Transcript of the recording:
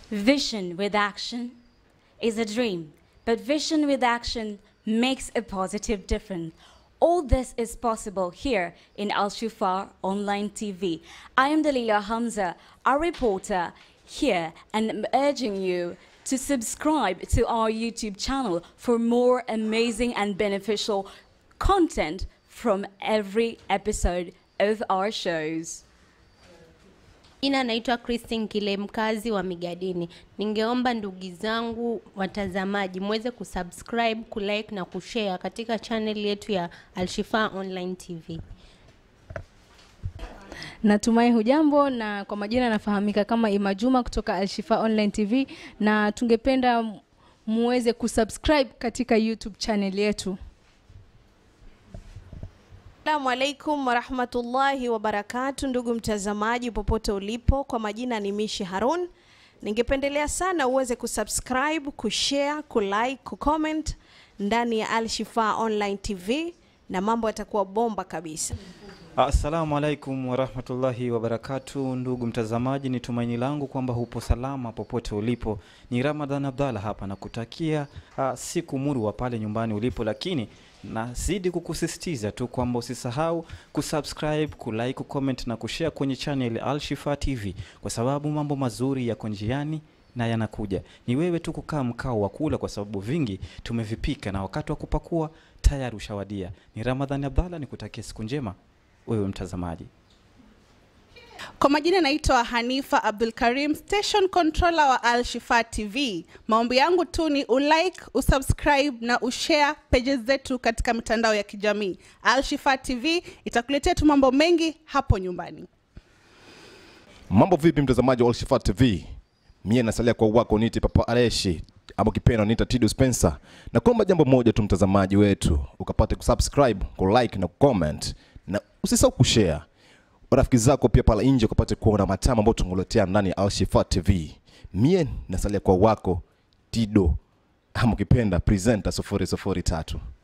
Vision with action is a dream, but vision with action makes a positive difference. All this is possible here in Al Shufar Online TV. I am Dalila Hamza, a reporter here, and I'm urging you to subscribe to our YouTube channel for more amazing and beneficial content from every episode of our shows. Jina naitwa Christine Kile, mkazi wa Migadini. Ningeomba ndugu zangu watazamaji muweze kusubscribe, kulike na kushare katika channel yetu ya Alshifa Online TV. Natumai hujambo na kwa majina nafahamika kama Ima Juma kutoka Alshifa Online TV na tungependa muweze kusubscribe katika YouTube channel yetu. Assalamu alaikum warahmatullahi wabarakatu, ndugu mtazamaji popote ulipo, kwa majina ni Mishi Harun. Ningependelea sana uweze kusubscribe, kushare, kulike, kucomment ndani ya Al Shifa Online TV na mambo yatakuwa bomba kabisa. Assalamu alaikum warahmatullahi wabarakatu, ndugu mtazamaji, ni tumaini langu kwamba hupo salama popote ulipo. Ni Ramadhan Abdalla hapa na kutakia uh, siku murwa pale nyumbani ulipo, lakini nazidi kukusisitiza tu kwamba usisahau kusubscribe, kulike, kucomment na kushare kwenye channel Al Shifa TV kwa sababu mambo mazuri yako njiani na yanakuja. Ni wewe tu kukaa mkao wa kula, kwa sababu vingi tumevipika na wakati wa kupakua tayari ushawadia. Ni Ramadhani Abdalla, nikutakia siku njema wewe mtazamaji. Kwa majina naitwa Hanifa Abdul Karim, station controller wa Al Shifa TV. Maombi yangu tu ni ulike, usubscribe na ushare pages zetu katika mitandao ya kijamii. Al Shifa TV itakuletea tu mambo mengi hapo nyumbani. Mambo vipi mtazamaji wa Alshifa TV? Mie nasalia kwa wako niti Papa Aleshi ama kipenda nita Tido Spencer. Na kuomba jambo moja tu mtazamaji wetu, ukapate kusubscribe, kulike na kucomment na usisahau kushare. Rafiki zako pia pale nje ukapate kuona matamu ambayo tunguletea ndani ya Alshifa TV. Mie nasalia kwa wako Tido ama kipenda presenter 003.